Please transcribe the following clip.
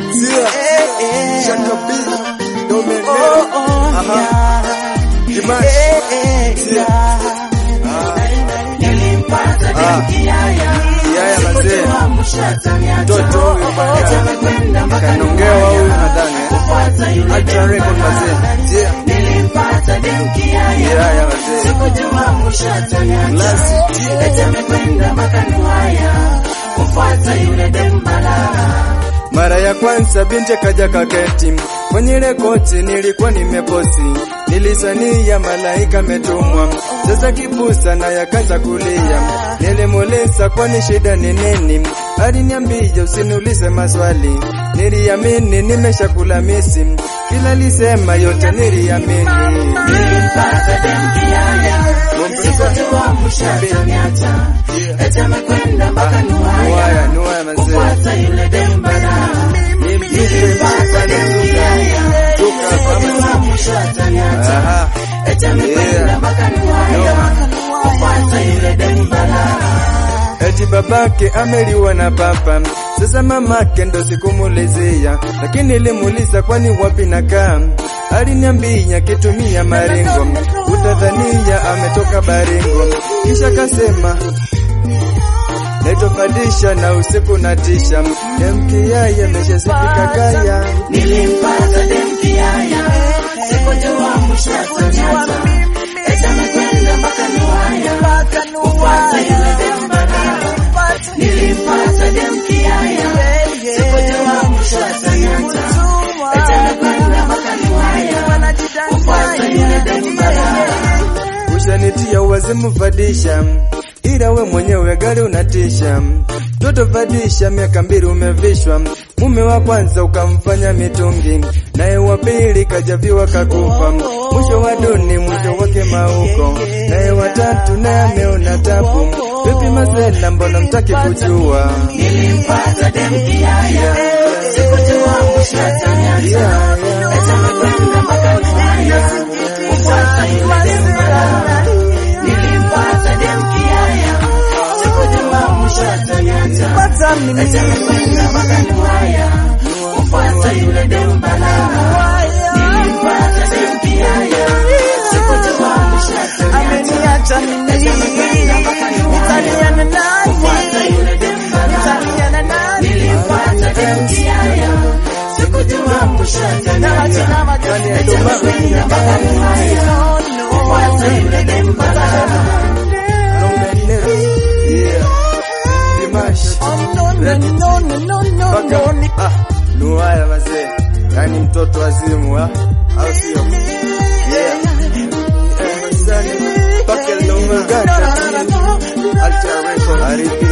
Sia, Shaka B, Dominic, aha, Dimash, Sia, ah, Yaya mazee, mtoto huyu mpaka kanongewa huyu nadhani eh. Ultra record mazee, Sia, Yaya mazee, Mlasi, Mara ya kwanza binti kaja kaketi kwenye ile koti, nilikuwa nimeposi, nilisania malaika metumwa. Sasa kibusa na yakaanza kulia, nilimuuliza kwani shida ni nini? Aliniambia usiniulize maswali, niliamini nimeshakula misi, kila lisema yote niliamini. Nuaya, nuaya mazee, nimpigie mpaka Tuka kama Aha. Eti babake ameliwa na papa, sasa mamake ndo sikumulizia, lakini nilimuuliza kwani wapi nakaa, aliniambia kitumia maringo, utadhania ametoka Baringo, kisha kasema netofadisha na usiku natisha, demkiaya ameshasifika kaya Nilimpata demkiaya, sikujua mwisho ataniacha. Eti amekwenda mpaka Nuhaya, kufuata yule dembara. Nilimpata demkiaya, sikujua mwisho ataniacha. Eti amekwenda mpaka Nuhaya, kufuata yule dembara. ushanitia uwazimu fadisha, ila we mwenyewe gari unatisha. Toto fadisha, miaka mbili umevishwa, mume wa kwanza ukamfanya mitungi, naye wa pili kajaviwa kakufa, mwisho wa duni mwisho wake mauko, naye watatu naye ameona tabu. Vipi mazela, mbona mtaki kujua? Nilimpata demkiaya, sikujua mwisho ataniacha. Eti amekwenda mpaka Nuhaya, kufuata yule dembara. Nilimpata demkiaya, sikujua mwisho ataniacha. Eti amekwenda mpaka Nuhaya, kufuata yule dembara. Nilimpata demkiaya, sikujua mwisho ataniacha. Eti amekwenda mpaka Nuhaya, kufuata yule dembara. Nilimpata demkiaya, sikujua mwisho ataniacha. Eti amekwenda mpaka Nuhaya, kufuata yule dembara. Yeah. Dimash. Mpaka- ah, Nuhaya mazee, yani mtoto wazimu ah, au sio? Yeah. Eh, mazani, mpaka Lomagata, Ultra Record, Arifia.